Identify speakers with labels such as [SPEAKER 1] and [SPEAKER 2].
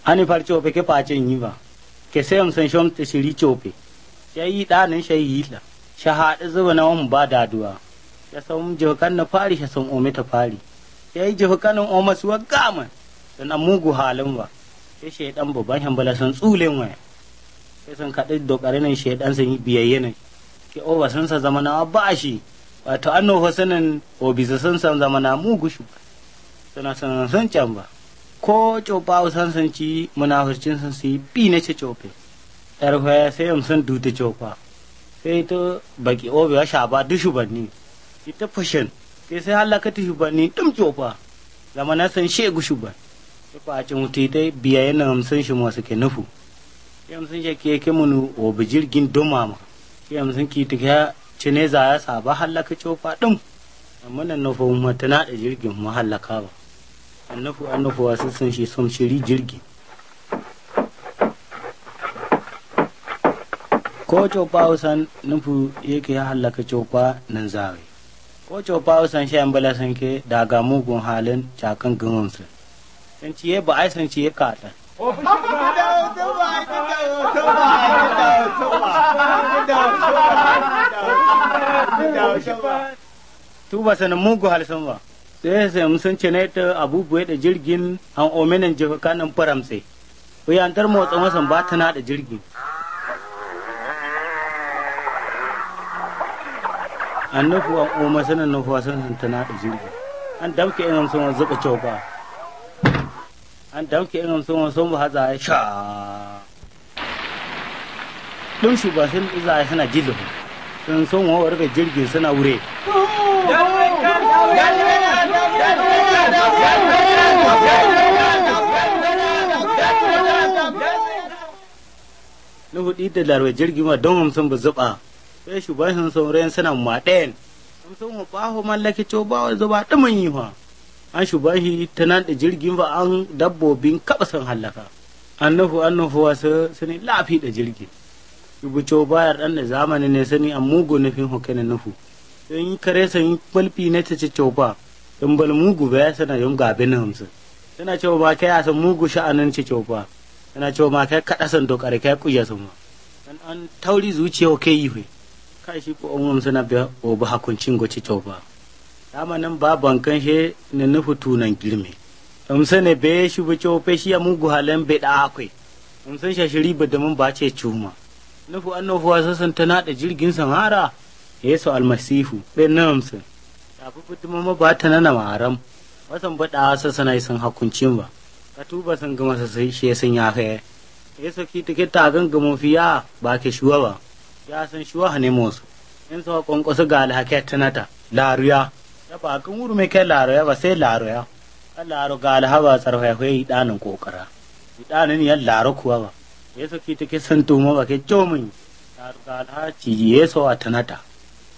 [SPEAKER 1] ani far chope ke pache nyiva ke sem san shom te shiri chope shayi ɗanin shayi la shahada zuba na wani ba daduwa ya san jihukan na fari ya san ome ta fari ya yi jihukanin ome su wa gama dan an mugu halin ba sai shaidan babban hambala san tsulen waya sai sun kaɗi dokare nan shaidan sun yi biyayye ne ke oba sun sa zama na ba shi wato an nufa sanin obisa sun san zama na mugu shi ba suna sanan sun can ba ko copa san sun ci munafurcin sun su yi bi na ce cope yar hoya sai yam sun dute copa sai to baki obe wa shaba duk shubanni ita fashin sai sai halaka ta shubanni dum copa zama na san shegu shuban sai kwa ci mutu ta biya yana hamsin shi masu ke nufu yam sun shi ke ke munu obi jirgin dumama yam sun ki ta cine za ya saba halaka copa dum amma nan nufin matana da jirgin mahallaka ba annafu annafu wasu sun shi sun shiri jirgi ko copa usan nufu yake ya hallaka copa nan zawe ko copa usan shi an bala san ke daga mugun halin cakan gaman su san ciye ba ai san ciye kata tuba sanin mugu halsan ba sai sai sun ce ne ta abubuwa da jirgin an omenin jihakanin faramse wuyantar motsa masan ba ta da jirgin an nufu an oma sanin nufu wasan sun ta da jirgin an damke in sun wani zuba coka an damke in sun wani sun ba haza ya sha ɗin shi ba sun iza ya suna jilo sun sun wa warga jirgin suna wure na hudu da larwa jirgi ma don hamsin ba zuba sai shugaban sun saurayin suna maɗayan hamsin mu baho mallaki co ba wa zuba ɗumin yi fa an shugaban shi ta nan da jirgin fa an dabbobin kaɓa sun hallaka an nufu an nufu wasu sani lafi da jirgin shubu co bayar ɗan da zamani ne sani an mugu nufin hukanin nufu sun yi kare sun yi kwalfi na ta ci coba in bal mugu ba ya sana yin gabe na hamsin suna cewa ma kai a san mugu sha'anin ci coba suna cewa ma kai kaɗa san dokare kai kuya sun ma dan an tauri zuciya ke yi fe kai shi ko umum suna biya o ba hakuncin go ci coba dama nan ba bankan he ne nufu tunan girme um sane be shi bu cope shi ya mugu halen be da akwai um san shashiri ba da mun ba ce cuma nufu annofu wasu sun tana da jirgin samara yesu almasihu ɗin na hamsin tafi fituma ma ba ta nana maram wasan baɗa wasa sana sun hakuncin ba ka tuba sun gama sa sai shi sun ya kai yesu ki take ta gan gama fiya ba ke shuwa ba ya san shuwa ne musu in sa kwankwasu ga alhaka tanata laruya ya ba kan wuri mai kai laruya ba sai laruya kan laru ga alhaba tsarfa ya yi ɗanin kokara ɗanin ya laru kuwa ba yesu ki take san tuma ba ke comin laru ga alhaci yesu a tanata